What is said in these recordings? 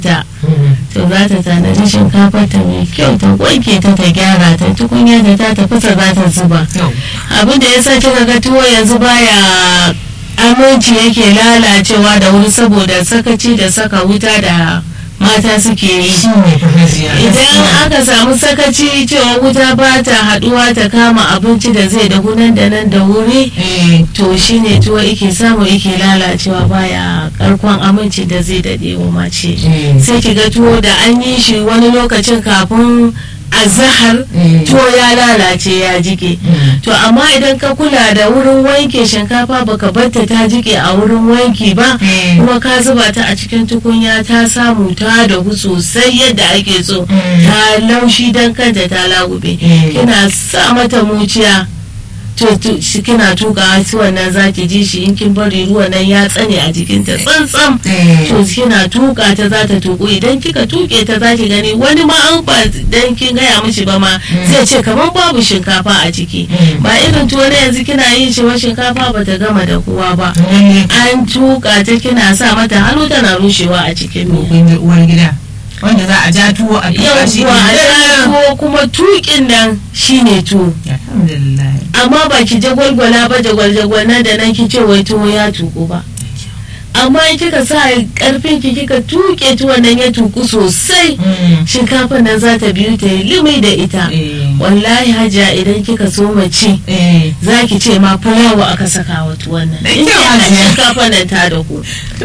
ta to za ta tanadi shinkafa ta mai kyau ta wanke ta ta gyara ta tukunya da ta tafasa za ta zuba abin da ya sa kika ga tuwo yanzu baya aminci yake lalacewa da wuri saboda sakaci da saka wuta da mata suke yi idan aka samu sakaci cewa wuta ba ta haduwa ta kama abinci da zai dahu nan da nan da wuri to shine tuwo ike samu ike lalacewa baya karkon aminci da zai dade wa mace sai ki ga tuwo da an yi shi wani lokacin kafin azahar tuwo ya lalace ya jike to amma idan ka kula da wurin wanke shinkafa baka barta ta jike a wurin wanki ba kuma ka zuba ta a cikin tukunya ta samu ta dahu sosai yadda ake so ta laushi don kanta ta lagube kina sa mata muciya to kina tuka su wannan zaki ji shi in kin bari ruwan nan ya tsane a jikinta tsantsam to kina tuka ta za ta tuku idan kika tuke ta za ki gani wani ma an ba dan kin gaya mishi ba ma zai ce kamar babu shinkafa a ciki ba irin tuwo na yanzu kina yin shi wa shinkafa ba ta gama da kowa ba an tuka ta kina sa mata hannu tana rushewa a cikin uwar gida wanda za a ja tuwo a tuka shi a ja tuwo kuma tukin nan shine tuwo amma ba ki jagwalgwala ba jagwal nan da nan ki ce wai tuwo ya tuku ba amma in kika sa karfin ki kika tuke tuwon nan ya tuku sosai shinkafa nan za ta biyu ta yi limi da ita wallahi hajiya idan kika so mace za ki ce ma fulawa aka saka wa tuwon nan in shinkafa nan ta da ku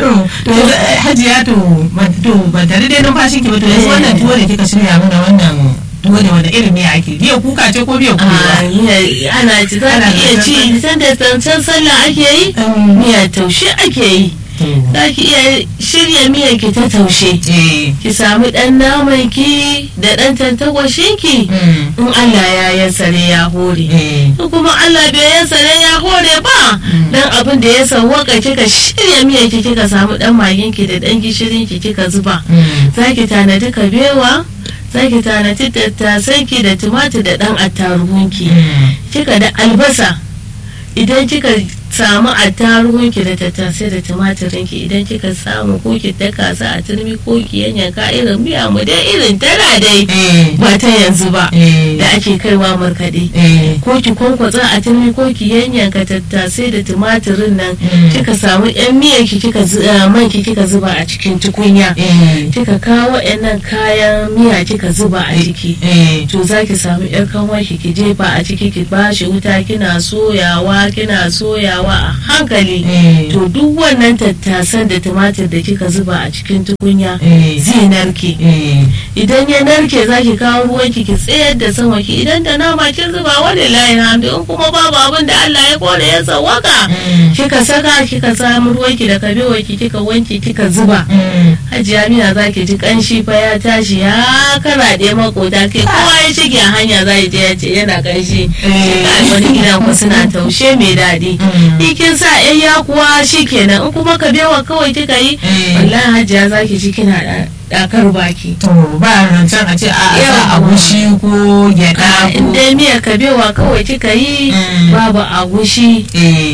hajiya to ban tare dai numfashin ki ba to yanzu wannan tuwo da kika shirya mana wannan tuwo da wanda irin miya ake biya kuka ce ko biya kuka ana ci za ki iya ci san da tantan sallah ake yi miya taushe ake yi za ki iya shirya miyar ki ta taushe ki sami dan naman ki da dan tantakwashin ki in Allah ya yansare ya hore kuma Allah bai yansare ya hore ba dan abin da ya sawwaka kika shirya miyar ki kika samu dan magin ki da dan gishirin ki kika zuba za ki tanadi kabewa za ki tanadi tattasan ki da tumatir da dan attaruhunki kika da albasa idan kika samu attaruhunki da tattasai da tumatirinki idan kika samu ko ki daka su a turmi ko ki yanyanka irin miya mu dai irin tana dai ba ta yanzu ba da ake kaiwa markaɗe ko ki kwankwatsa a turmi ko ki yanyanka tattasai da tumatirin nan kika samu yan miya ki kika man ki kika zuba a cikin tukunya kika kawo nan kayan miya kika zuba a ciki to za ki samu yar kanwa ki ki jefa a ciki ki bashi wuta kina soyawa kina soyawa a hankali to duk wannan tattasan da tumatir da kika zuba a cikin tukunya zai narke idan ya narke za ki kawo ruwan ki tsayar da sama ki idan da nama kin zuba wani layin hamdu in kuma babu abin da Allah ya kore ya sawaka kika saka kika samu ruwan ki da kabewa ki kika wanke kika zuba hajiya mina za ki ji kanshi fa ya tashi ya karaɗe makota kai kowa ya shige a hanya za je ya ce yana kanshi wani gidan ku suna taushe mai daɗi kin sa yan kuwa shikenan in kuma ka bewa kawai kika yi wallahi hajiya zaki ji kina dakar baki to ba rancen a ce a sa agushi ko gyada in dai miyar ka bewa kawai kika yi babu agushi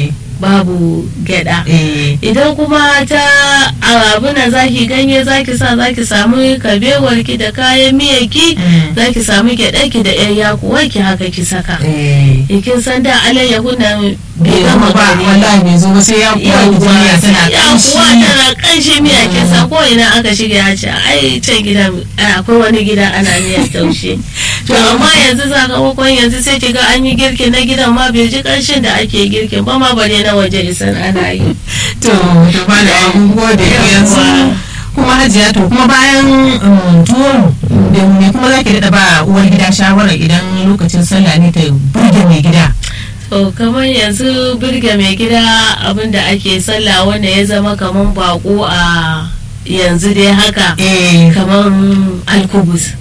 babu gyada idan kuma ta abuna zaki ganye zaki sa zaki samu kabewar ki da kayan miyar ki zaki samu gyada ki da yan yakuwa ki haka ki saka kin san da alayyahu na bai gama ba wallahi bai zo ba sai ya kuwa miya tana kanshi yakuwa tana kanshi miya kin san ko ina aka shiga ya ce ai can gidan akwai wani gida ana miyar taushe to amma yanzu sakamakon yanzu sai ki ga an yi girki na gidan ma bai ji kanshin da ake girkin ba ma bare na waje isan ana yi to to ba da abun gode yanzu kuma hajiya to kuma bayan tuwo da me kuma zaki daɗa ba uwar gida shawara idan lokacin sallah ne ta burge mai gida to kamar yanzu birge mai gida abinda ake sallah wanda ya zama kamar bako a yanzu dai haka kamar alkubus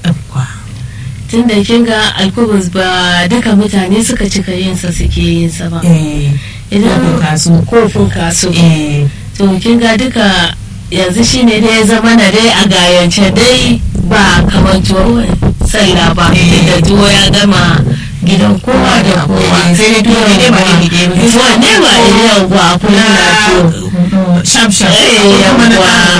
tun da kin ga alkubus ba duka mutane suka cika yinsa suke yinsa ba idan kofin kasu to kin ga duka yanzu shine dai ya zama na dai a gayance dai ba kamar tuwo sallah ba da tuwo ya gama gidan kowa da kowa sai dai tuwo ne ba ne tuwo ne ba ne yawwa kula na tuwo shaf shaf yawwa